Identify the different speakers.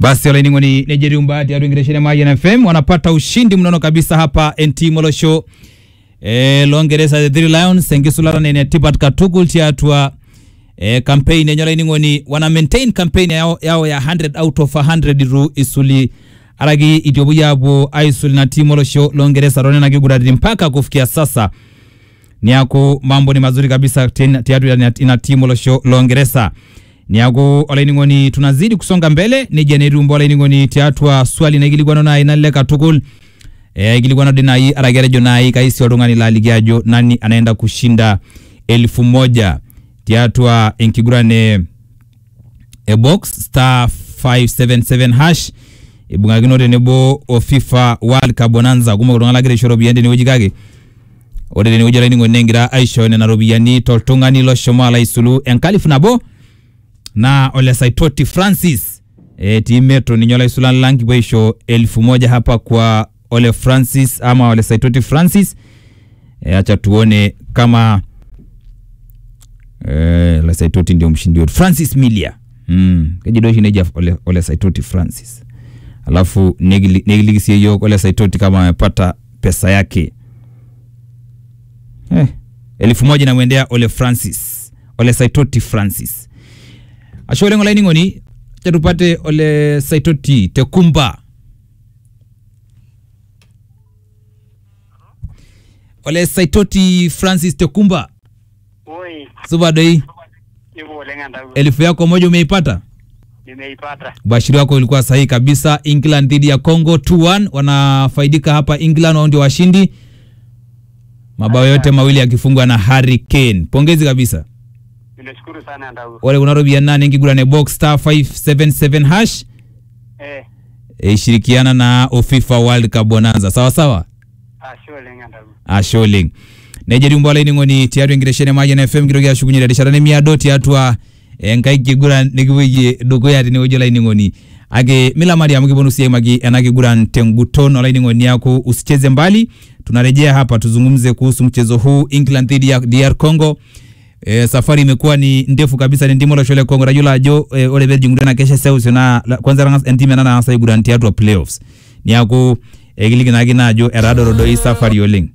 Speaker 1: Basi olaining'oni nejeriumba tiatua enkitesheni e Mayian FM wanapata ushindi mnono kabisa hapa NT Molosho e, loongeresa the Three Lions enkisulatana enetipat katukul tiatua e, campaign enye olaining'oni wana maintain campaign yao, yao ya 100 out of 100 itu isuli araki itiopuo apuo aisul ina timu olosho loongeresa tonena kiguraritin mpaka kufikia sasa niaku mambo ni mazuri kabisa tena tiatua ina- ina timu olosho loongeresa niaku olaining'oni tunazidi kusonga mbele nejia netumbo olaining'oni tiatua swali naikilikuano nai nalelek katukul eh, ikilikuano di nai araki atejo nai kaisi oltung'ani laaliki ajo nani anaenda kushinda elfu moja tiatua enkiguran e e box star 577 hash ibung'akino tenebo o FIFA World Cup Bonanza kumok iltung'anak lagira aisho ropiyiani tenewueji kake ore tenewueji olainining'oni negira aisho nena ropiyiani toltung'ani loshomo alo aisulu enkalifu nabo na Ole Saitoti Francis e, timetro ninye olaisulan lang kipuo aisho elfu moja hapa kwa Ole Francis ama Ole Saitoti Francis e, acha tuone kama e, Ole Saitoti ndio mshindi wetu Francis Milia mm. kejidoshi neja Ole, Ole Saitoti Francis alafu negili- negiliki sie yiok Ole Saitoti kama amepata pesa yake eh, elfu moja namwendea Ole Francis Ole Saitoti Francis ashe oleng olainining'oni acha tupate Ole Saitoti Tekumba Ole Saitoti Francis Tekumba
Speaker 2: Oi,
Speaker 1: supa doi
Speaker 2: hivyo oleng entawuo.
Speaker 1: elfu yako moja umeipata
Speaker 2: Nimeipata.
Speaker 1: bashiri wako ilikuwa sahihi kabisa england dhidi ya congo 2-1 wanafaidika hapa england wao ndio washindi mabao yote mawili yakifungwa na harry kane pongezi kabisa
Speaker 2: Ninashukuru sana entawuo.
Speaker 1: ore kuna ropiyiani naa nenkigurane box star 577 hash
Speaker 2: Eh,
Speaker 1: e, ishirikiana na ofifa world cup bonanza sawa sawa
Speaker 2: ashe oleng entawuo.
Speaker 1: ashe oleng nejia tumbo olainining'oni tiatua enkitesheni e Mayian FM kitoki ashukunye terishata nemiado tiatua enkai kiguran nikipuoyie dukuya tenewueji olainining'oni ake milamari amu kiponu sii aimaki ena kiguran tenguton olainining'oni niaku usicheze mbali tunarejea hapa tuzungumze kuhusu mchezo huu England dhidi ya DR Congo E, safari imekuwa ni ndefu kabisa ni timu olosho le Congo tayiolo ajo e, ore pee ejing'utua ena kesha seuseu naa la- kwanza tang'as entim ena nang'asa aiguran tiatua playoffs niaku ekiliki naake ina ajo etaadoro doi safari oleng